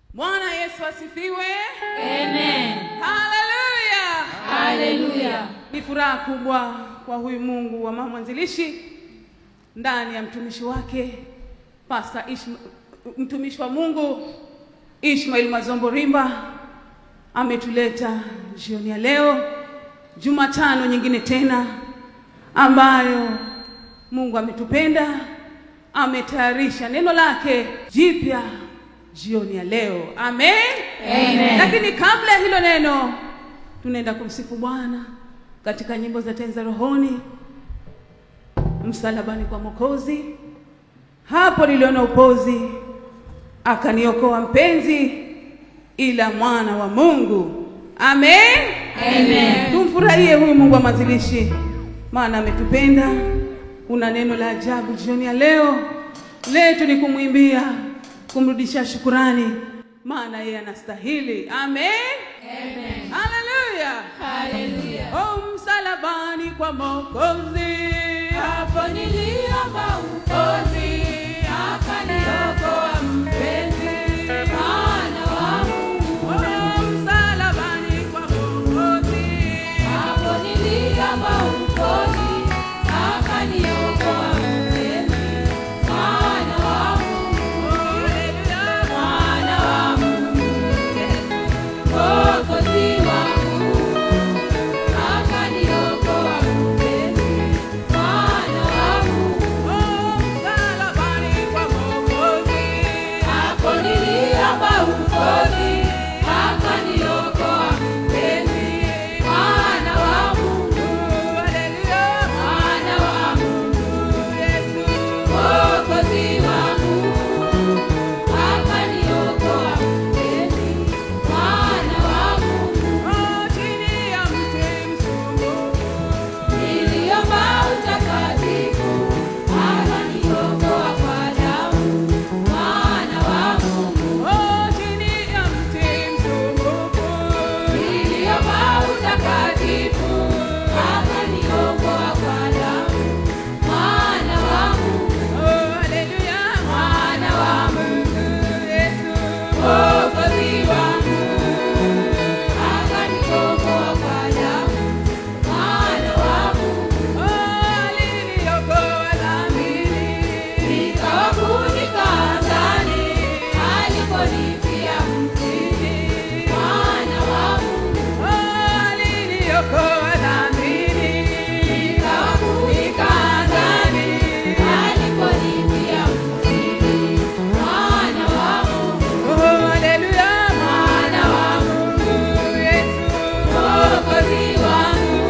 Bwana Yesu asifiwe. Amen. Haleluya. Haleluya. Ni furaha kubwa kwa huyu Mungu wa mama mwanzilishi ndani ya mtumishi wake Pastor Ishma, mtumishi wa Mungu Ishmael Mazombo Rimba ametuleta jioni ya leo, Jumatano nyingine tena ambayo Mungu ametupenda, ametayarisha neno lake jipya jioni ya leo. Amen. Amen. Lakini kabla ya hilo neno, tunaenda kumsifu Bwana katika nyimbo za tenza rohoni, msalabani kwa Mwokozi. Hapo niliona upozi, akaniokoa mpenzi, ila mwana wa Mungu. Amen. Amen. Tumfurahie huyu Mungu wa mwanzilishi, maana ametupenda. Una neno la ajabu jioni ya leo. Letu ni kumwimbia, kumrudishia shukurani, maana yeye anastahili. Amen. Amen. Haleluya. Haleluya. Oh, msalabani kwa Mwokozi. Hapo niliomba ukozi, akaniokoa mpenzi, mwana wa Mungu. Oh, msalabani kwa Mwokozi. Hapo niliomba ukozi, akaniokoa mpenzi, mwana wa Mungu. Haleluya. Mwana wa Mungu, Mwokozi wangu, akaniokoa mpenzi, mwana wa Mungu. Oh, msalabani kwa Mwokozi. Hapo niliomba ukozi, akaniokoa mpenzi, mwana wa Mungu, Haleluya. mwana wa Mungu, Yesu. Mwokozi wangu, akaniokoa mpenzi, mwana wa Mungu. Oh, chini ya mti msumbufu. Niliomba utakatifu, akaniokoa kwa damu, mwana wa Mungu. Oh, chini ya mti msumbufu. Niliomba utakatifu, akaniokoa kwa damu, mwana wa Mungu. Oh, haleluya. Mwana wa Mungu, Yesu. Mwokozi wangu, akaniokoa kwa damu, mwana wa Mungu. Oh, aliniokoa dhambini. Nikawafunika ndani, aliponifia mtini, mwana wa Mungu. Oh, aliniokoa dhambini. Nikawafunika ndani, aliponifia mtini, mwana wa Mungu. Oh, haleluya. Mwana wa Mungu, Yesu. Mwokozi wangu,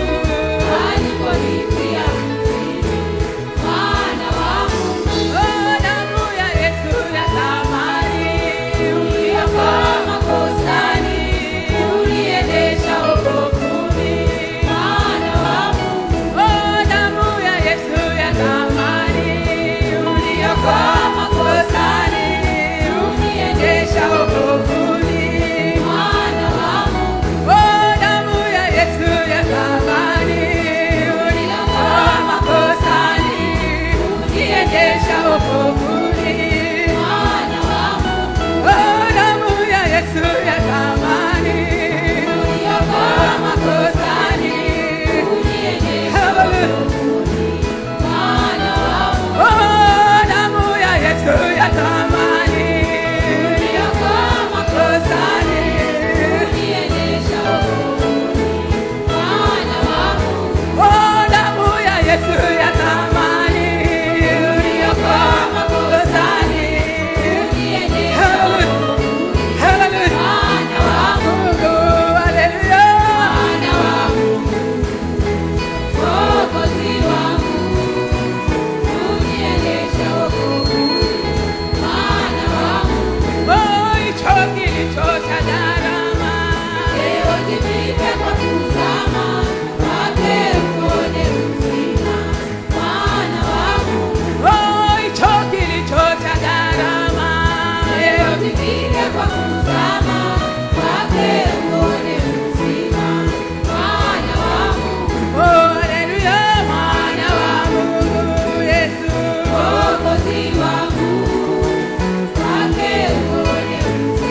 aliponifia mtini, mwana wa Mungu. Oh, damu ya Yesu ya thamani. Uliokoa makosani, uliendesha wokovuni, mwana wa Mungu. Oh, damu ya Yesu ya thamani. Uliokoa makosani, uliendesha wokovuni, mwana wa Mungu. Oh, damu ya Yesu ya thamani. Uliokoa makosani, uliendesha wokovuni, mwana wa Mungu. Oh, damu ya Yesu ya thamani. Uliokoa makosani, uliendesha wokovuni, mwana wa Mungu. Oh, damu ya Yesu ya thamani. Uliokoa makosani, uliendesha wokovuni, mwana wa Mungu. Oh, damu ya Yesu ya thamani. Uliokoa makosani, uliendesha wokovuni, Hallelujah. mwana wa Mungu. Oh, hallelujah. Mwana wa Mungu, Mwokozi wangu, uniendesha wokovuni, mwana wa Mungu. Oh, hicho kilicho cha gharama. Leo nipite kwa kuzama, kwake uone uzima, mwana wa Mungu. Oh, hicho kilicho cha gharama. Leo nipite kwa kuzama, kwake uone uzima, mwana wa Mungu. Oh, hallelujah. Mwana wa Mungu Yesu. Mwokozi wangu, kwake uone uzima,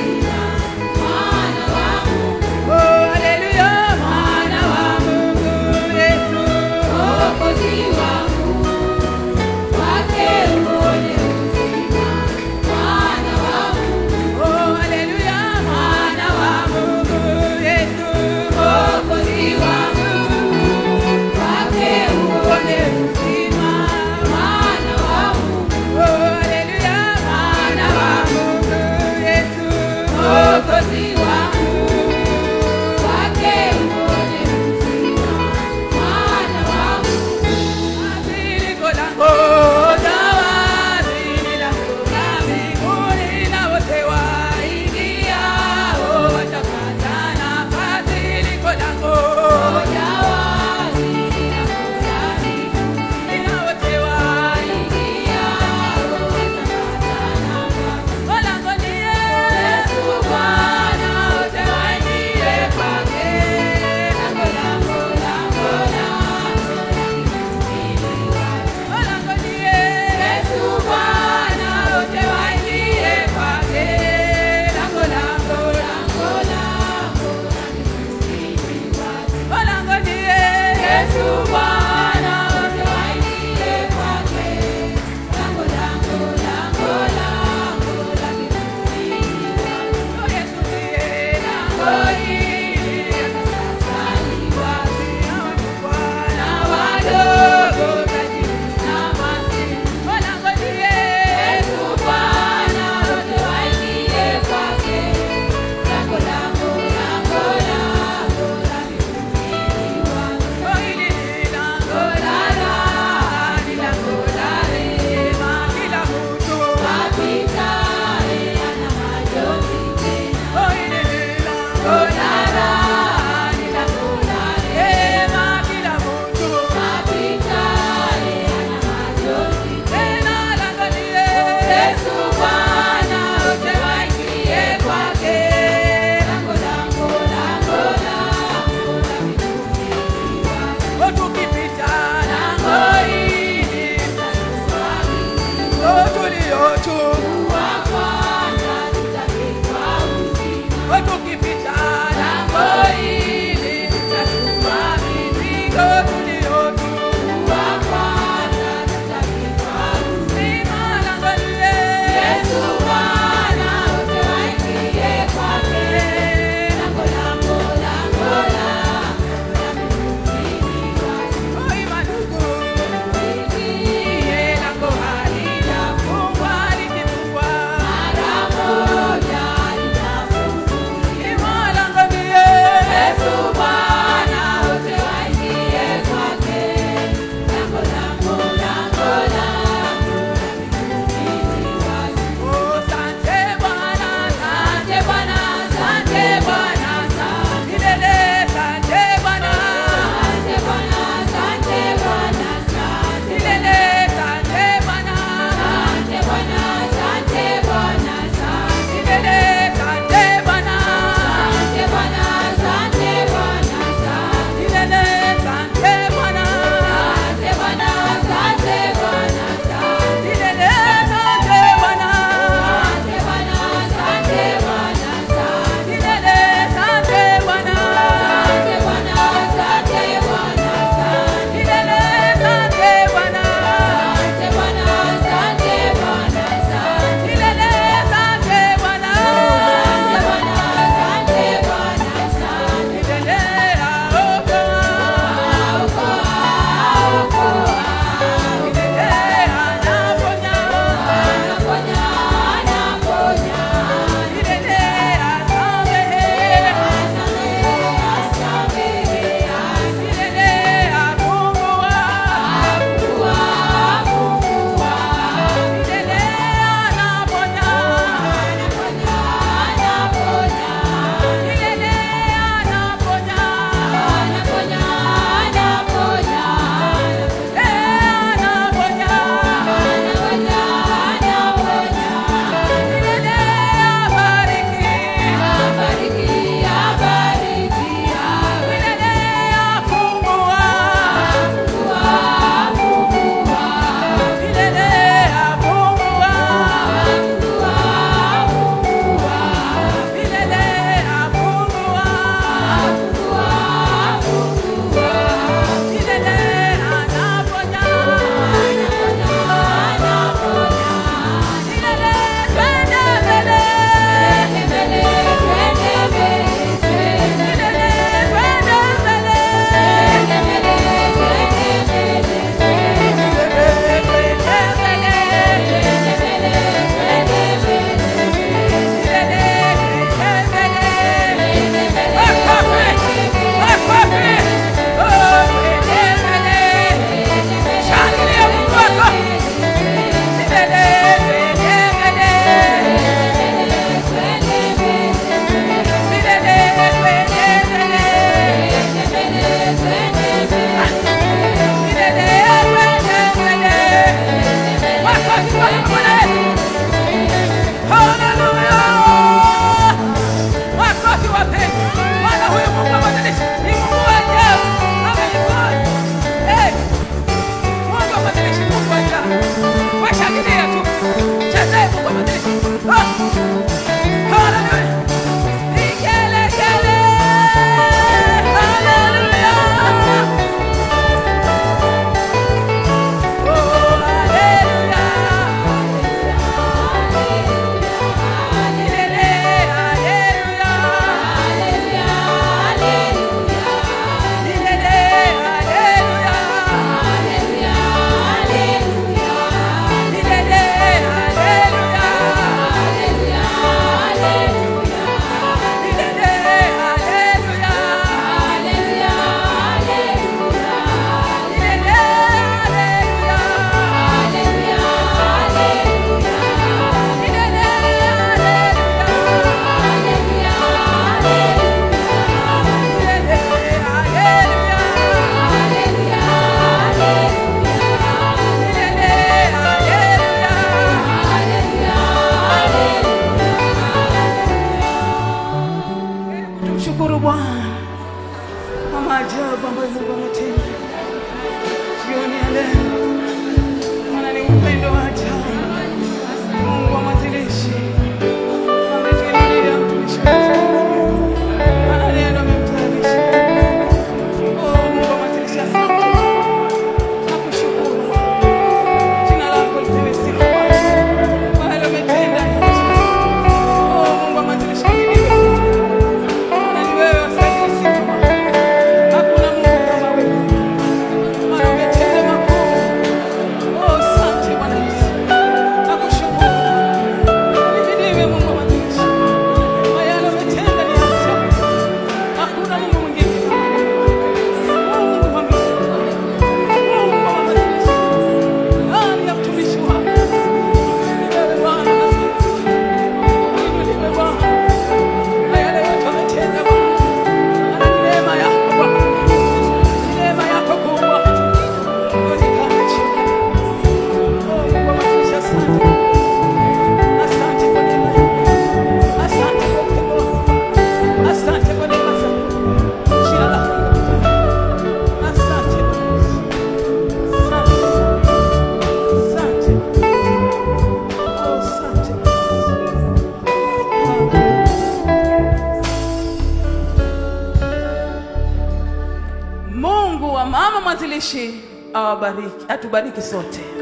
mwanzilishi awabariki, atubariki sote.